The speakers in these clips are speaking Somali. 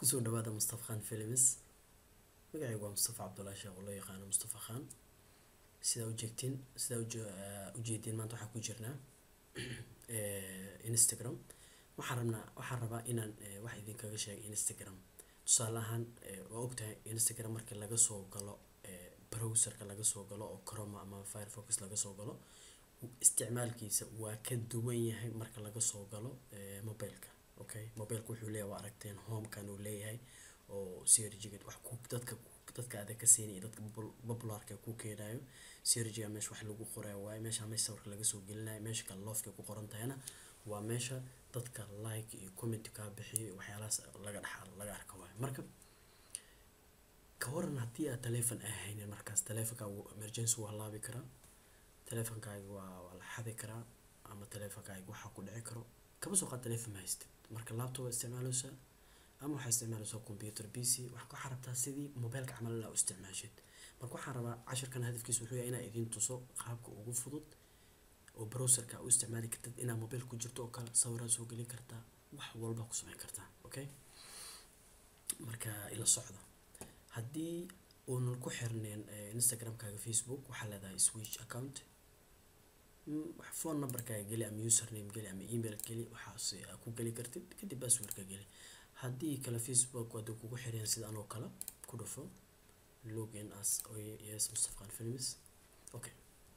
kusoo dhawaada mustafa khan films magacaygu waa mustafa cabdullaahi sheekh oo loo yaqaano mustafa khan sidaa ujeegtiin sidaa ujeediin maanta waxaan ku jirnaa instagram waxaan rabnaa waxaan rabaa inaan wax idinkaga sheego instagram tusaale ahaan waa ogtahay instagram markii laga soo galo browserka laga soo galo oo chroma ama firefox laga soo galo isticmaalkiisa waa ka duwan yahay marka laga soo galo mobileka okay mobileka wuxuu leeyahay waa aragteen homekan uu leeyahay oo crg wax ku dadka dadka adag ka siinaya dadka popularka ku keenayo crg meesha wax lagu qorayo waaye meesha meesha sawirka laga soo gelinayo meesha kale loofka ku qoran tahayna waa meesha dadka like iyo comment kaa bixiyo waxyaalahaas laga dhex laga arka waayo marka ka waran haddii aad telephone ahaynin markaas telefonkaagu emergency waa laabi karaa telefonkaaga waa waa la xadi karaa ama telefonkaaga waxaa ku dhici karo kama soo qaad telephone ma haystid marka laptop isticmaaleysaa ama waxaa isticmaaleysaa computer p c waxaa rabtaa sidii mobileka camal inaa u isticmaashid marka waxaan rabaa cashirkan hadafkiisa wuxuu yahay inaa idiin tuso qaabka ugu fudud oo browserka u isticmaali kartid inaa mobil ku jirto oo kale sawiraad soo gelin kartaa wax walba ku samayn kartaa okay marka ila socda haddii uunan ku xirneen instagramkaaga facebook waxaa leedahay switch account phone numberkaaga geli ama username geli ama email geli waxaas ku geli kartid kadib passwordka geli haddii kale facebook waad kugu xireen sida anoo kale ku dhufo login as yes mustafa khan films okay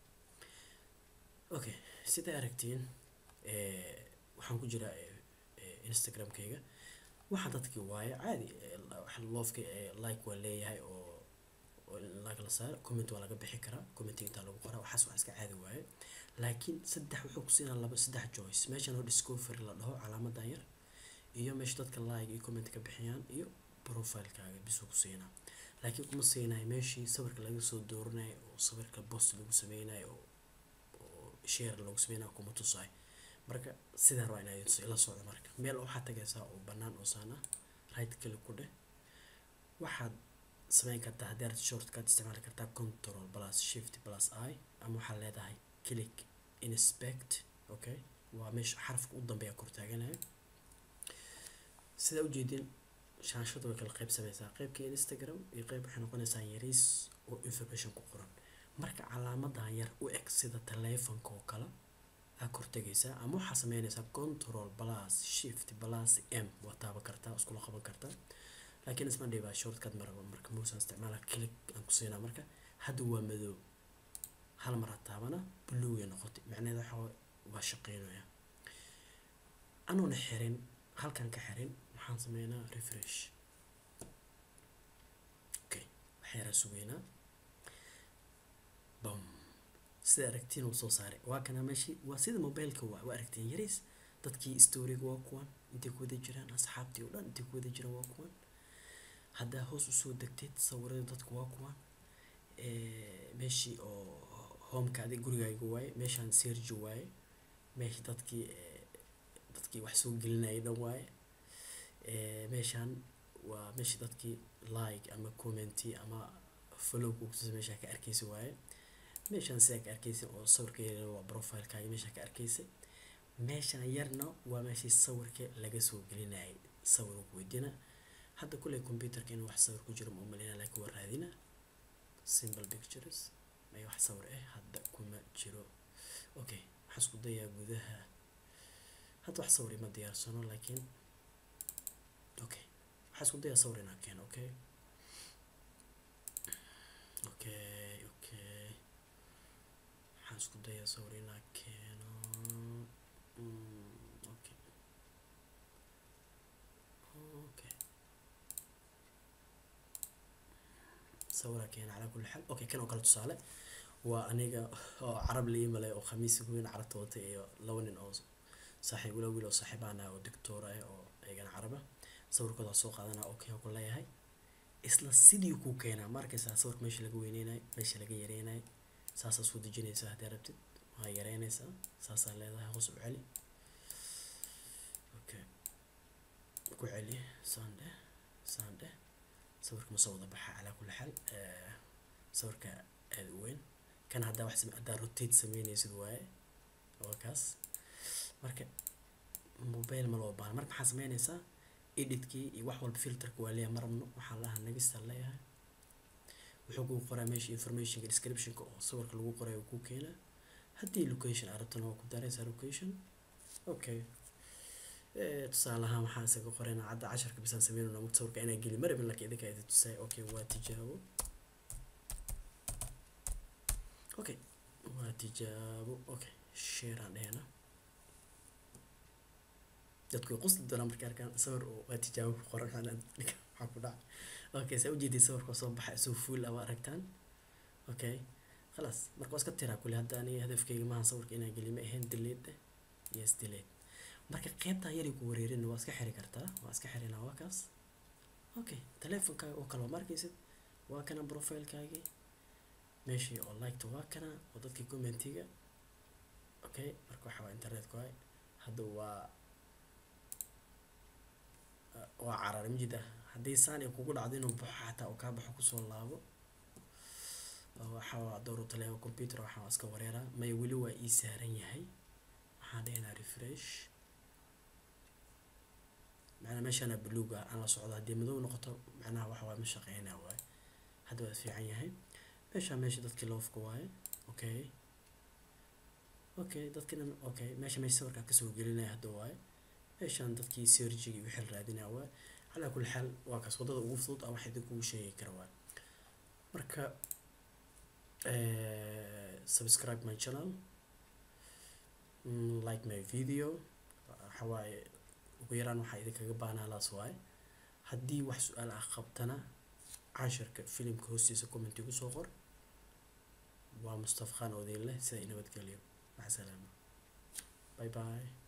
okay siday aragtiin waxaan ku jiraa instagramkayga waxaa dadkii waaye caadi loofka like waa leeyahay oo like la saaro comment waa laga bixi karaa commenting intaa lagu qoraa waxaas waa iska caadi waaye laakiin saddex wuxuu ku siinaa laba saddex choice meeshan oo discovery la dhaho calaamadan yar iyo meesha dadka like iyo comment ka bixiyaan iyo profilekaaga bisuu ku siinaa laakiin kuma siinayo meeshii sawirka laga soo dooranayo oo sawirka post lagu sameynayo oo share lagu sameynayo kuma tusayo marka sidaa rabaa inaa ila socdo marka meel waxaad tagaysaa oo bannaan oo saan ah right click ku dheh waxaad sameyn kartaa haddii aad shortcut isticmaali kartaa control plus shift plus i ama waxaad leedahay click inspect okay waa meesha xarafka u dambeeya kor taaganayo sidaa ujeedin shaashadu way kala qayb sameysaa qeybka instagram iyo qeyb waxay noqonaysaa yariis oo information ku qoran marka calaamadan yar u eg sida telefonka oo kale aa kor tegaysaa ama waxaa sameynaysaa control plus shift plus m waa taaban kartaa iskula qaban kartaa laakiin isma dhibaa shortcut maraba marka muusan isticmaala click aan ku siinaa marka hadda waa madow hal mar ha taabana blue ay noqotay macnaheeda waxa waa shaqeynaya anuuna xirin halkan ka xirin waxaan sameynaa refresh okay waxyaaraa sugeynaa bam sida aragtiin uu soo saaray waa kana meeshii waa sida mobileka waa waa aragtiin yariis dadkii storiga waa kuwan intay ku wada jiraan asxaabtii oo dhan intay ku wada jiraan waa kuwan haddaa hoos usoo degteed sawirada dadku waa kuwan meeshii oo homeka adig gurigaaga waaye meeshaan sergi waaye meeshii dadkii dadkii wax soo gelinayay dhan waaye meeshaan waa meeshii dadkii like ama commenti ama follow kukutusa meeshaa ka arkeysa waaye meeshaan sidaa ka arkeysa oo sawirka yar waa profilekaaga meeshaa ka arkeysa meeshaan yarna waa meeshii sawirka laga soo gelinayay sawir ku weydiina hadda kuley computerka inuu wax sawir ku jiro ma umaleyna laakiin waa raadina simple pictures ay wax sawir ah hadda kuma jiro okay waxaan isku dayaa gudaha hadda wax sawir ima diyaarsano laakiin okay waxaan isku dayaa sawir inaan keeno okay okay okay waxaan isku dayaa sawir inaan keeno okay okay sawira keena calaa kulli xaal okay kan oo kale tusaale waa aniga oo carab la imalay oo khamiis weyn carabta watay iyo laba nin oo saaxiib wala wiil oo saaxiibaan ah oo doctor ah oo eegana caraba sawirkooda soo qaadana okay oo ku leeyahay isla sidii ku keenaa ma arkaysaa sawirka meesha laga weyneynayo meesha laga yareynayo saasaa soo dejinaysaa haddii rabtid waa yareynaysaa saasaa leedahay hoos u celi okay ku celi sandhe sandhe sawirka ma soo wada baxa calaa kulli xaal sawirka aada u weyn kan haddaa wax haddaa rotate sameynaysid waaye waa kaas marka mobile ma loo baahna marka maxaa sameynaysaa editkii iyo wax walba filterka waa leeyahay marabno waxaan lahaa nagista leeyahay wuxuu kuu qoraa meesha informationka descriptionka oo sawirka lagu qoray uu kuu keenaa haddii location aad rabtana waa ku daraysaa location okay tusaale ahaan waxaan isaga qoraynaa cadda casharka bisaan sameynayna mugta sawirka inaan geli marabin laakiin idinka idin tusay okay waa tijaabo okay waa tijaabo okay share aan dhehna dadku way qusli doonaan markay arkaan sawir oo waa tijaabo ku qoran xanaan maxaa ku dhaca okay saa ujeedii sawirka soo baxa isoo fuul aba aragtaan okay khalaas marka waa iska tiraa kule hadda aniga hadafkayga maaha sawirka inaan geli ma ahayn delete yes delete marka qeybtaa yari ku wareerin waa iska xiri kartaa waa iska xirinaa waa kaas okay teleefonkaaga oo kale waa markaysid waa kana profilekaagii meeshii oo liketa waa kana oo dadkii commentiga okay marka waxa waa internetka waay hadda waa waa carar majida haddii saan ay kugu dhacdo inuu baxo xataa uu kaa baxo kusoo laabo waxa waa dowru taleefon computer waxaa waa iska wareeraa maya weli waa ii saaran yahay waxaan dhehnaa refresh macnaa meeshaana buluug ah aan la socdo haddii madow noqoto macnaha waxa waa ma shaqeynaa waaye hadda waa fiican yahay meeshaa meesha dadkii loofka waaye okay okay dadkinan okay meesha meesha sawirkaa kasoo gelinaya hadda waaye meeshaan dadkii serjigii wixii la raadinaya waaye calaa kulli xaal waa kaas waddada ugu fudud ah wax idinkugu sheegi kara waaye marka subscribe my channel like my video waxa waaye ugu yaraan waxaa idinkaga baahnaa laas waaye haddii wax su-aal ah qabtana cashirka filimka hoostiisa commenti igu soo qor waa mustafa khan odeyn leh sida inabadgeliyo maca salaama bye bye